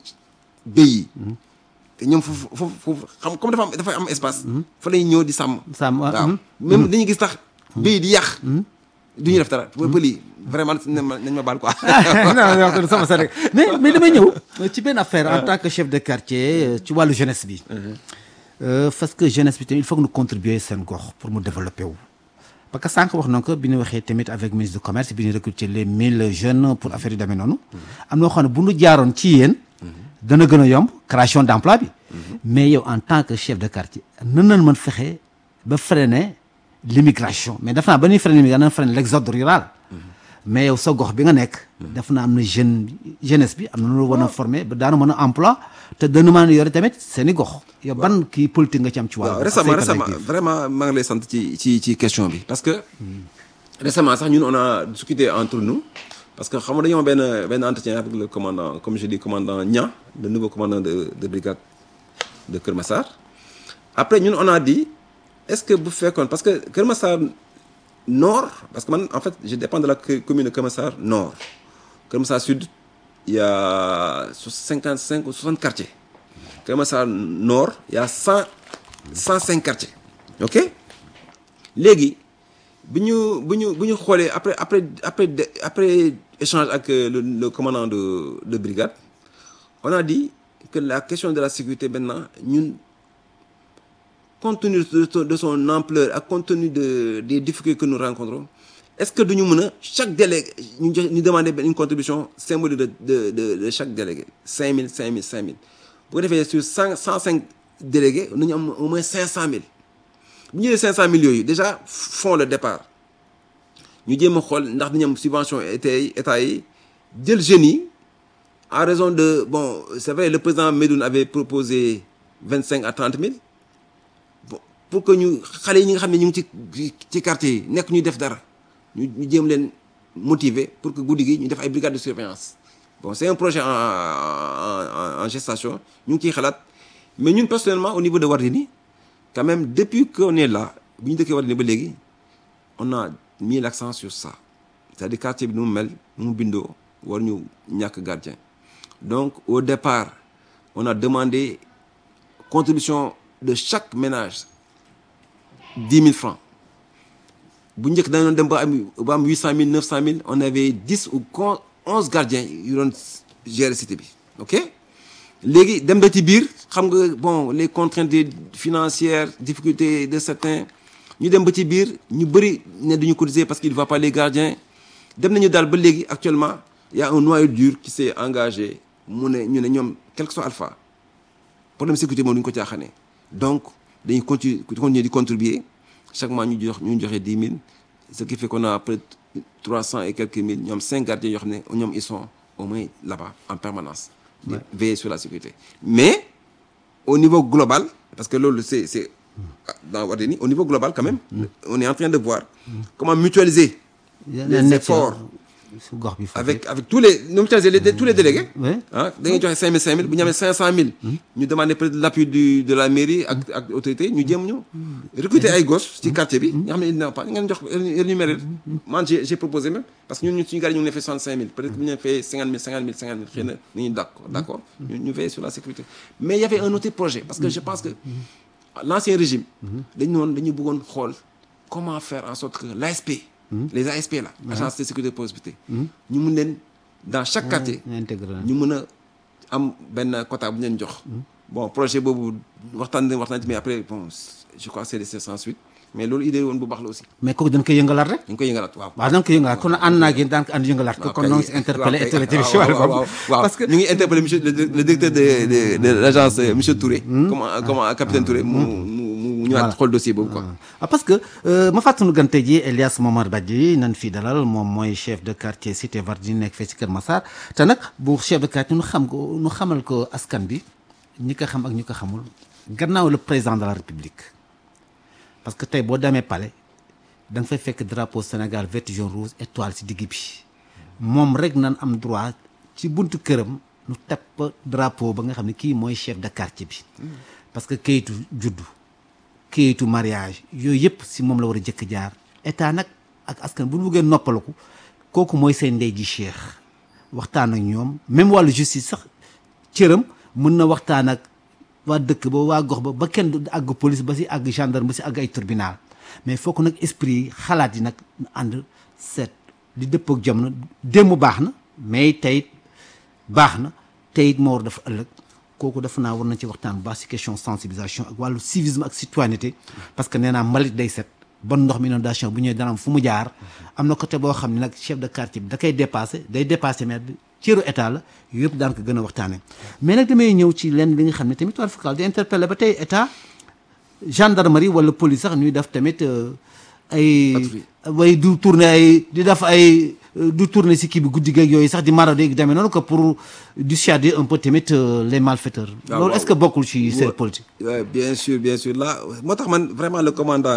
béy yi te ñoom foofu foofu foofu xam comme dafa am dafa am espace fa lay ñëw di sàmm Sàmm, waaw. waaw Mhm. même dañuy gis tax béy di yàq du ñu def dara pël yi vraiment nañ ma nañ ma baal quoi non non non sama sa rek mais mais damay ñëw ci benn affaire en tant que chef de quartier euh, ci wàllu jeunesse bi. Euh, parce que jeunesse bi tamit il faut que ñu contribuer seen gox pour mu développer wu. parce que sànq wax na ko bi ñu waxee tamit avec ministre du commerce bi ñu recruter les mille jeunes pour affaire yu demee noonu. am na loo xam ne bu ñu jaaroon ci yéen. dana gën a yomb création d'emploi bi. mais yow en tant que chef de quartier nan lañ mën fexe ba freiner l'immigration mais def naa ba ñuy freiner l'immigration dana freiner l'exode rural. mais yow sa gox bi nga nekk. def naa am na jeune jeunesse bi am na lu war a former ba daanu mën a emploi te dana mën a yore tamit seen i gox. yow ban kii politique nga ci am ci wàllu. waaw récemment récemment vraiment maa ngi lay sant ci ci ci question bi parce que récemment sax ñun on a discuté entre nous parce que xam nga dañoo am benn benn entretien avec le commandant comme je dis commandant Niang le nouveau commandant de de brigade de Kër Massar après ñun on a dit est-ce que bu fekkoon parce que Kër Massar nord parce que man en fait je dépends de la commune de Kër Massar nord Kër Massar sud il y a 55 ou 60 quartiers. Kër Massar Nord, il y a 100, 105 quartiers. OK léegi bi ñu bi ñu bi ñu xoolee après après après de- après échange ak euh, le, le commandant de de brigade on a dit que la question de la sécurité maintenant ñun compte tenu de son, de son ampleur ak compte tenu de des difficultés que nous rencontrons est-ce que duñu mën a chaque délégué ñu jox ñu demander benn une contribution symbolique de de de de chaque délégué 5000 5000 5000 bu ko defee sur 100 105 délégués nañu am au moins 500000 bu ñu jëlee 500000 yooyu déjà font le départ ñu jéem a xool ndax dañu am subvention état yi état yi jël jeunes yi en raison de bon c'est vrai le président Medoune avait proposé 25 à 30 000 bon pour que ñu xale yi ñi nga xam ne ñu ngi ci ci quartier yi nekk ñuy def dara ñu ñu jéem leen motiver pour que guddi gi ñu def ay brigades de surveillance bon c'est un projet en en en, en gestation ñu ngi ciy xalaat mais ñun personnellement au niveau de Wardini quand même depuis qu'on est là bu ñu dëkkee Wardini ba léegi on a mis l'accent sur ça c'est-à-dire quartier bi nu mu mel nu mu bindoo war ñu ñàkk gardien donc au départ on a demandé contribution de chaque ménage dix mille francs bu njëkk dañu doon dem ba am ba am huit cent mille neuf cent mille on avait dix ou con onze gardiens yu doon gérer cité bi ok léegi dem ba ci biir xam nga bon les contraintes des- financières difficultés de certains ñu dem ba ci biir ñu bëri ne duñu cotiser parce qu'il ne va pas les gardiens dem nañu daal ba léegi actuellement il y a un noyau dur qui s'est engagé mu ne ñu ne ñoom quel que soit alpha problème sécurité moom du ñu ko caaxaanee donc dañuy continuer continuer di contribuer chaque mois ñu jox ñu joxe dix mille ce qui fait qu'on a peut être trois cent et quelques mille ñoom cinq gardiens yoo xam ne ñoom ils sont au moins là-bas en permanence di veiller sur la sécurité mais au niveau global parce que loolu c'est c'est dans Wardini au niveau global quand même on est en train de voir comment mutualiser les efforts su gox bi foofu avec avec tous les nous mutualiser les, tous les délégués Ouais. ah da ngay joxe cinq mille cinq mille bu ñu amee cinq cent mille ñu demander peut-être l'appui du de la mairie ak ak autorité ñu jéem ñu recruter ay gosses ci quartier bi nga xam ne il n'a pas ngeen jox énuméré man j'ai j'ai proposé même parce que ñun ñun suñu gars yi ñu ngi leen fay soixante cinq mille peut-être bu ñu leen fay cinquante mille cinquante mille cinquante mille xëy na nañu d'accord d'accord ñu ñu veiller sur la sécurité mais il y avait un autre projet parce que je pense que l'ancien régime dañu noonu dañu bëggoon xool comment faire en sorte que l'ASP les ASP là agence de sécurité et prospérité ñu mun leen dans chaque quartier ñu intégré ñu mën a am benn quota bu ñu leen jox bon projet boobu waxtaan nañ waxtaan ci mais après bon je crois que c'est c'est sans suite mais loolu idée woon bu baax la aussi mais kooku dañ koy yëngalaat rek ñu ngi koy yëngalaat waaw waaw dañ koy yëngalaat kon ànd naa ak yéen daan ko ànd yëngalaat ko kon noo ngi si interpellé autorité bi si wàllu waaw boobu waaw parce que ñu ngi interpellé monsieur le le directeur de de de l'agence euh, monsieur Touré comment comment capitaine Touré mu mu mu ñëwaat xool dossier boobu quoi ah parce que euh, ma fàttanu gante ji Elias Momar Badji nan fii dalal moom mooy chef de quartier cité Vardini nekk fee ci Kër Massar te nag bu chef de quartier nu xam ko nu xamal ko askan bi ñi ko xam ak ñi ko xamul gannaaw le président de la république parce que tey boo demee palais da nga fay fekk drapeau Sénégal vert jaune rouge étoile ci digg bi moom rek nan am droit ci buntu këram nu tepp drapeau ba nga xam ne kii mooy chef de quartier bi parce que kayitu juddu kayitu mariage yooyu yëpp si moom la war a jëkk jaar état nag ak askan bu ñu bëggee noppaliku kooku mooy seen ndey ji cheikh waxtaan ak ñoom même wàllu justice sax cëram mën na waxtaan ak waa dëkk ba waa gox ba ba kenn du àgg police ba si àgg gendarme ba si àgg ay tribunal mais foog nag esprit yi xalaat yi nag na ànd seet di dëpp ak jamono démb baax na mais tey baax na tey it moo war dafa ëllëg kooku dafa naa war na ci waxtaan bu baax si question sensibilisation ak wàllu civisme ak citoyenneté parce que nee naa mbalit day set bon ndox mi inondation bu ñëwee dana am fu mu jaar am na côté boo xam ne nag chef de quartier bi da koy dépassé day dépassé maire bi cëru état la yëpp daan ko gën a waxtaanee mais nag damay ñëw ci lenn li nga xam ne tamit war fakal di interpellé ba tey état gendarmerie wala police sax ñuy def tamit euh, ay Patrouille. way du tourner ay di def ay euh, du tourner si kii bi guddi geeg yooyu sax di marauder ak demee noonu que pour dissuader un peu tamit euh, les malfaiteurs waaw, loolu est-ce que bokkul ci seen Ouais. politique Ouais, bien sûr bien sûr là moo tax man vraiment le commandant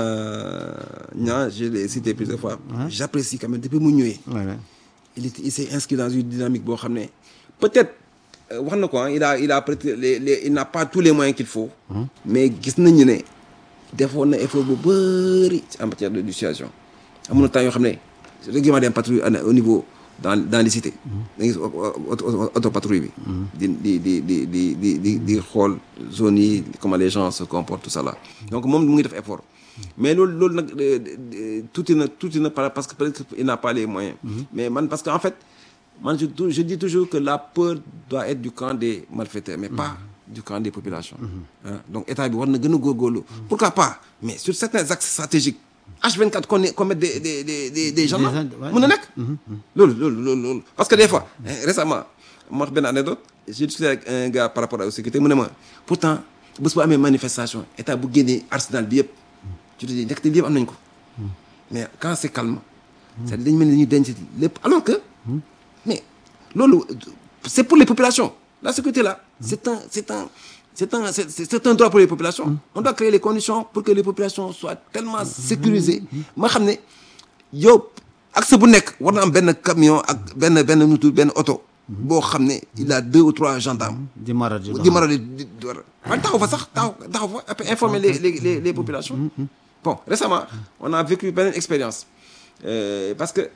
Niang je l'ai cité plusieurs fois j'apprécie quand même depuis mu ñëwee Ouais, ouais. il était il s'est inscrit dans une dynamique boo xam ne peut-être euh, wax na ko ah il a il a peut-être les les il n'a pas tous les moyens qu'il faut. mais gis nañu ne defoon na effort bu bëri en matière de dissuasion. amoon na temps yoo xam ne régulièrement dem patrouille au niveau dans dans les cités da ngay gis autopatrouille bi di di di di di di di di xool zone yi comment les gens se comportent tout ça là donc moom mu ngi def effort mais loolu loolu nag tuuti na tuuti na parce que peut-être il n'a pas les moyens mais man parce que en fait man je je dis toujours que la peur doit être du camp des malfaiteurs mais pas du camp des populations donc état bi war na gën a góorgóorlu pourquoi pas mais sur certains axes stratégiques H24 qu'on qu'on mette des des des des des gendarmes mën na nekk loolu loolu loolu loolu parce que des fois récemment ma wax benn anecdote j'ai discuté avec un gars par rapport à la sécurité mu ne ma pourtant bés bu amee manifestation état bu génnee arsenal bi yëpp tu te dis ndekete lii yëpp am nañ ko mais quand c'est calme c'est-à-dire dañu mel ni dañuy denc lépp alors que mais loolu c'est pour les populations la sécurité là c'est un c'est un c'est un c'est c'est un droit pour les populations on doit créer les conditions pour que les populations soient tellement sécurisées ma xam ne yow accès bu nekk war na am benn camion ak benn benn nutu benn oto boo xam ne il a deux ou trois gendarmes di mara di di mara di di war man taxaw fa sax taxaw taxaw fa après informer les les les les populations bon récemment on a vécu beneen expérience euh, parce que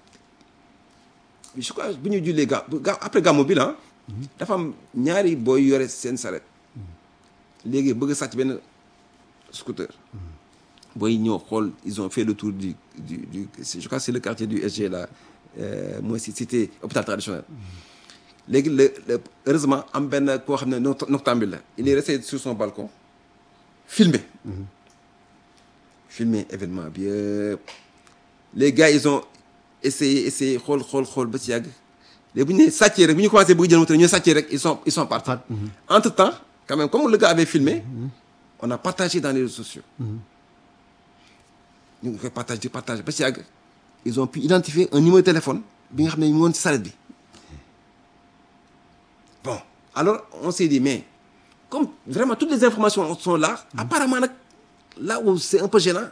je crois bu ñu jullee ga ga après gàmmu bi la dafa am ñaari booy yore seen saret léegi bëgg a sàcc benn scooter booy ñëw xool ils ont fait le tour du du du je crois c'est le quartier du SG là mooy si cité hôpital traditionnel léegi le le heureusement am benn koo xam ne noctambule la il est resté sur son balcon filmé filmé événement bi yëpp les gars ils ont essayé essayé xool xool xool ba ci yàgg léegi bu ñu nee sàccee rek bu ñu commencé bëgg jël moto ñu sàccee rek ils sont ils sont partis entre temps quand même comme le gars avait filmé on a partagé dans les réseaux sociaux ñu ngi koy partagé partagé ba ci yàgg ils ont pu identifier un numéro de téléphone bi nga xam ne ñu woon ci saret bi bon alors on s'est dit mais comme vraiment toutes les informations sont là apparemment nag là où c'est un peu gênant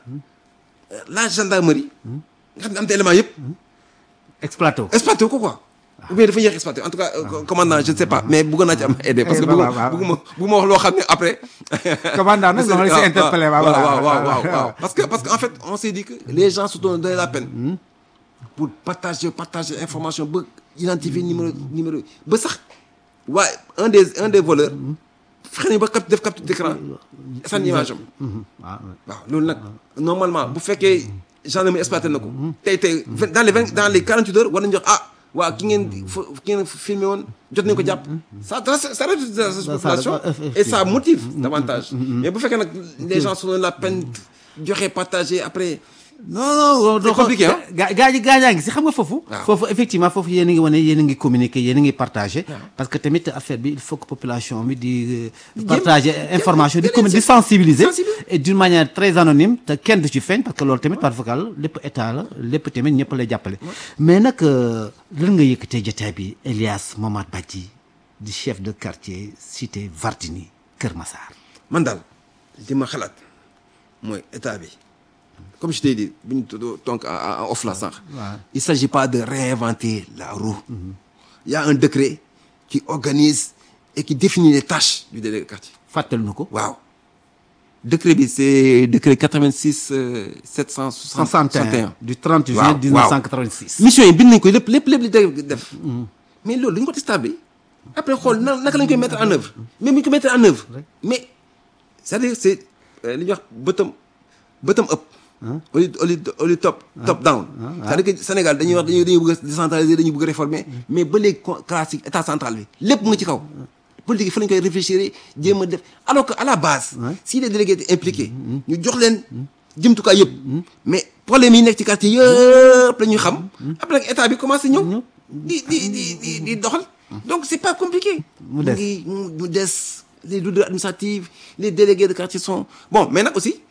la gendarmerie nga xam ne am te élément yëpp exploité wu exploité ko quoi ou bien dafa yéex exploité en tout cas commandant je ne sais pas mais bëggoon naa ci am aidé parce que bëgguma bëgguma bëgguma wax loo xam ne après commandant nag dama la si interpellé waaw waaw waaw waaw parce que parce que en fait on s'est dit que les gens se sont donné la peine pour partager partager information ba identifier numéro numéro ba sax waaye un des un des voleurs fexe nañu ba cap def capture d'écran sànni image am waaw loolu nag normalement bu fekkee gendarmerie exploité na ko tey tey dans les vingt dans les quarante huit heures war nañu jox ah waaw ki ngeen ki ngeen filmé woon jot nañu ko jàpp ça ça réduit la population et ça motive davantage mais bu fekkee nag les gens se donnent la peine joxe partager après non non c'est compliqué ah gaa gaa ji gaa ñaa ngi si xam nga foofu waaw. foofu effectivement foofu yéen a ngi wane yéen a ngi communiquer yéen a ngi partager parce que tamit affaire bi il faut que population bi di euh, partager information di commun di sensibiliser sensibiliser. et d'une manière très anonyme te kenn du ci feeñ parce que loolu tamit par vocal lépp état la lépp tamit ñëpp lay jàppale mais nag euh, lan nga yëkkatee jotaay bi Elias Momad Badji di chef de quartier cité Vardini Kër Massar man daal li ma xalaat mooy état bi comme je t'ai dit bu ñu tuddoo donc en en off la sànq. il s'agit pas de réinventer la roue. il y a un décret qui organise et qui définit les tâches du délégué de quartier. fàttali na ko waaw décret bi c'est décret 86 euh, 761. 61 du 30 juin Waaw, waaw. 1986 mission yi bind nañ ko lépp lépp lépp li délégué def. mais loolu dañu ko stable après xool na naka lañ koy mettre en œuvre mais bu ñu ko mettre en œuvre mais c'est-à-dire c'est euh, li ñuy wax bottom bottom up. au lieu au lieu au lieu top top down. c'est-à-dire que Sénégal dañuy wax dañuy dañuy bëgg a décentraliser dañuy bëgg a réformer mais ba léegi co- classique état central bi lépp mu ngi ci kaw. politique yi fa lañ koy réfléchir jéem a def alors que à la base. si les délégués étaient impliqués. ñu jox leen jumtukaay yëpp. mais problème yi nekk ci quartier yëpp la ñuy xam. après nag état bi commencé ñëw. di di di di di doxal. donc c'est pas compliqué. Mu des. ngi mu mu des les lourdeurs administratives les délégués de quartier sont bon mais nag aussi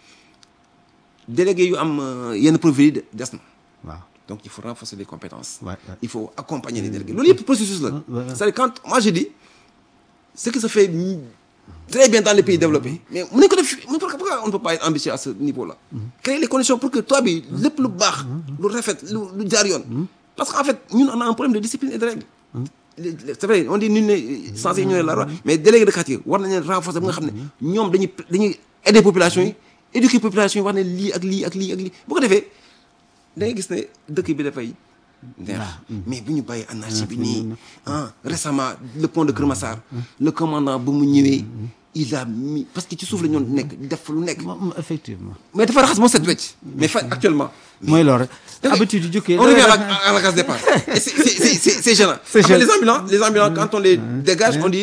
délégués yu am euh, yenn profil yi de- des na. waaw donc il faut renforcer les compétences. Ouais, ouais. il faut accompagner les délégués loolu yëpp processus la. ouais, ouais. c'est-à-dire quand moi je dis ce qui se fait mm, très bien dans les pays développés mais mu ne ko def mu pourquoi pourquoi on ne peut pas être ambitieux à ce niveau-là. créer les conditions pour que toi bi lépp lu baax. lu rafet lu lu jaar yoon. parce que en fait ñun on a un problème de discipline et de règle. Les- les- c'est vrai on dit nul n'est censé ignorer la loi mais délégué de quartier war nañu leen renforcer ba nga xam ne ñoom dañuy dañuy aider population yi éduquer population yi wax ne lii ak lii ak lii ak lii bu ko defee da ngay gis ne dëkk bi dafay neex mais bu ñu bàyyi anarchie bi nii ah récemment le pont de Keur Massar le commandant ba mu ñëwee il a mis parce que ci suuf la ñoon nekk def fa lu nekk moom effectivement mais dafa raxas moo set wecc mais fa actuellement mooy loolu rek Da ngay- habitude yi jógee on revient à la, à la case départ et c'est c'est c'est c'est c'est gênant C'est Après, gênant. les ambulants les ambulants quand on les dégage on dit